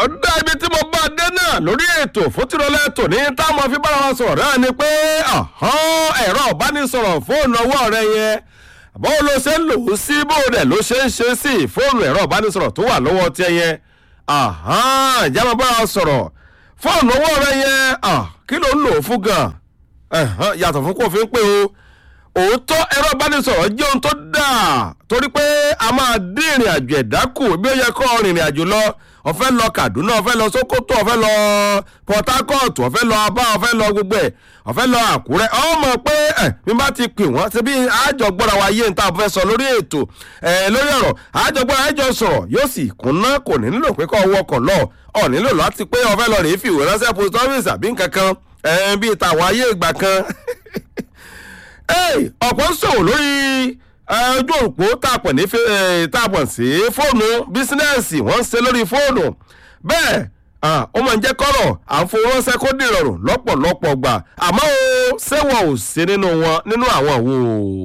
ọ̀dà ibi tí mo bá dé náà lórí ètò fótìrọ̀lẹ́ tòní táwọn fi bára wa sọ̀rọ̀ náà ni pé ẹ̀rọ ìbánisọ̀rọ̀ fóònù ọwọ́ rẹ yẹn bó ló ṣe ń lò ó sí bó rẹ̀ ló ṣe ń ṣe sí fóònù ẹ̀rọ ìbánisọ̀rọ̀ tó wà lọ́wọ́ tiẹ̀ yẹn ìjà máa bára wa sọ̀rọ̀ fóònù ọwọ́ rẹ yẹn kí ló ń lò ó fún gan yàtọ̀ fún kó fi ń pé o òótọ́ ẹ̀rọ ìbánisọ̀rọ̀ jẹ́ ohun tó dáa torí pé a máa dín ìrìn àjò ẹ̀dá kù bí ó yẹ kó rìnrìn àjò lọ ọ̀fẹ́ lọ Kaduna ọ̀fẹ́ lọ Sokoto ọ̀fẹ́ lọ Port Harcourt ọ̀fẹ́ lọ Aba ọ̀fẹ́ lọ gbogbo ẹ̀ ọ̀fẹ́ lọ Àkúrẹ́ ọmọ pé ẹ̀ bí bá ti pè wọ́n ṣe bí àjọ gbọ́ra wa yé níta fẹ́ sọ lórí ètò ẹ̀ lórí ọ̀rọ̀ àjọ gbọ́ra àjọ sọ̀rọ̀ yóò sì kúnná kò ní nílò pé kọ́ wọkọ̀ lọ ọ̀ nílò láti pé ọ̀fẹ́ lọ rèé fìwé ránṣẹ́ post office àbí nǹkan kan ẹ̀ bíi tàwọn ayé ìgbà kan ọ̀pọ̀ ń sọ̀rọ̀ lórí ojú òpó tàpọ̀ ní tàpọ̀ sí fóònù bísínẹ́sì wọ́n ń ṣe lórí fóònù bẹ́ẹ̀ ó máa ń jẹ́ kọ́rọ̀ à ń fowó ránṣẹ́ kó dìrọ̀rùn lọ́pọ̀lọpọ̀ gbà àmọ́ ó ṣé wọn ò sí nínú wọn nínú àwọn wo.